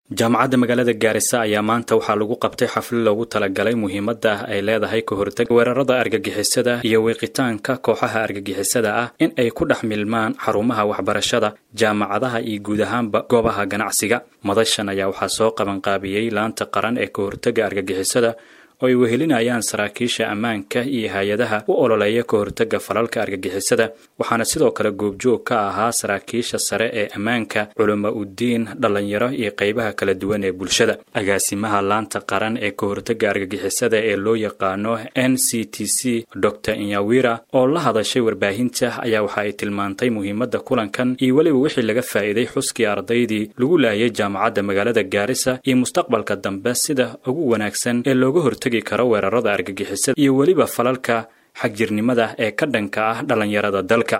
jaamacadda magaalada gaarisa ayaa maanta waxaa lagu qabtay xaflad loogu talagalay muhiimadda ay leedahay ka hortag weerarada argagixisada iyo wiiqitaanka kooxaha argagixisada ah in ay ku dhex milmaan xarumaha waxbarashada jaamacadaha iyo guud ahaanba goobaha ganacsiga madashan ayaa waxaa soo qabanqaabiyey laanta qaran ee ka hortagga argagixisada oo ay wehelinayaan saraakiisha ammaanka iyo hay-adaha u ololeeya ka hortagga falalka argagixisada waxaana sidoo kale goobjoog ka ahaa saraakiisha sare ee ammaanka culama uddiin dhallinyaro iyo qaybaha kala duwan ee bulshada agaasimaha laanta qaran ee ka hortagga argagixisada ee loo yaqaano n c t c dor inyawira oo la hadashay warbaahinta ayaa waxa ay tilmaantay muhiimadda kulankan iyo weliba wixii laga faa'iiday xuskii ardaydii lagu laayay jaamacadda magaalada gaarisa iyo mustaqbalka dambe sida ugu wanaagsan ee looga hortag karo weerarada argagixisada iyo weliba falalka xagjirnimada ee ka dhanka ah dhallinyarada dalka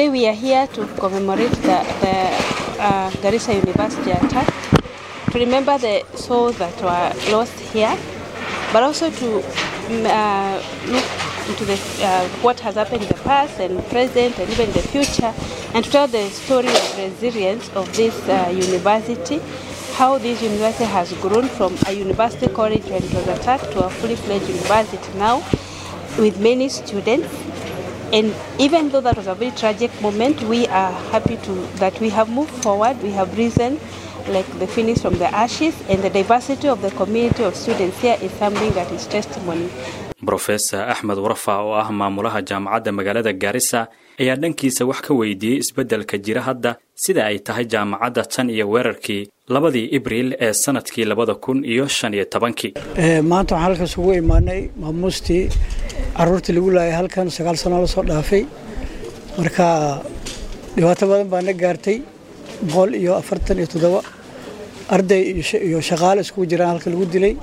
into the, uh, what has happened in the past and present and even the future and to tell the story of resilience of this uh, university how this university has grown from a university college when it was attacked to a fully fledged university now with many students. And even though that was a very tragic moment, we are happy to that we have moved forward. We have risen like the phoenix from the ashes, and the diversity of the community of students here is something that is testimony. brofesor axmed warafa oo ah maamulaha jaamacadda magaalada gaarisa ayaa dhankiisa wax ka weydiiyey isbeddelka jira hadda sida ay tahay jaamacadda tan iyo weerarkii labadii ibriil ee sanadkii labada kun iyo shan iyo tobankii maanta waxaan halkaas ugu imaanay maamuustii caruurtii lagu laayay halkan sagaal sano la soo dhaafay marka dhibaato badan baa na gaartay boqol iyo afartan iyo toddoba arday iyo shaqaale iskugu jiraan halka lagu dilay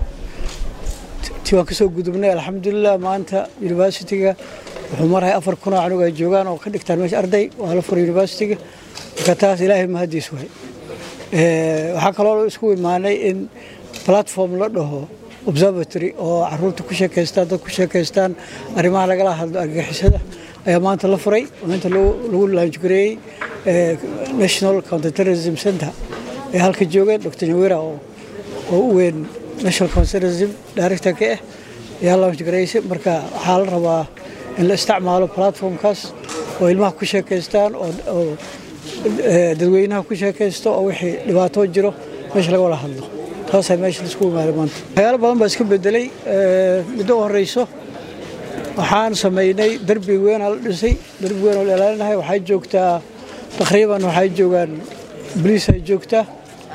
ti waan kasoo gudubnay alxamdulilah maanta universityga wuxuu marahay afar kun oo canug ay joogaan oo ka dhigtaan meesha arday waa la furay universityga marka taas ilaahay mahadiis waay waxaa kaloo isku imaanay in platform la dhaho observatory oo caruurta ku sheekaystaan dad ku sheekaystaan arrimaha lagala hadlo argagixisada ayaa maanta la furay maanta lagu laanjgareeyey national counterterrorism center ee halka joogeen dr nyawira oo u weyn national counterterrorism directorka ah ayaa laanjgareysay marka waxaa la rabaa in la isticmaalo platformkaas oo ilmaha ku sheekaystaan oo dadweynaha ku sheekaysto oo wixii dhibaatoo jiro meesha laga wada hadlo taasaa meesha laisku imaaday maanta waxyaalo badan baa iska bedelay middo u horeyso waxaan samaynay derbi weynaa la dhisay derbi weyn oo la ilaalinahay waxay joogtaa taqriiban waxay joogaan boliis ay joogtaa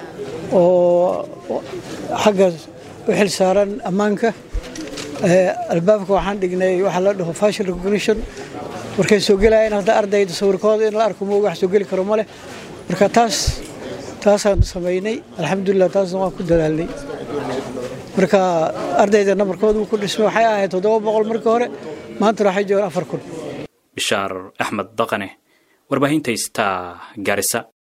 oo xagga u xil saaran ammaanka albaabka waxaan dhignay waxaa la dhaho fashion recognition markay soo gelayaan hadda ardayda sawirkooda in la arko mooga wax soo geli karo ma leh marka taas taasaan samaynay alxamdulilah taasna waan ku dadaalnay marka ardayda namarkooda uu ku dhismay waxay ahayd toddoba boqol markii hore maantana waxay joogaan afar kun bishaar axmed daqane warbaahinta star gaarisa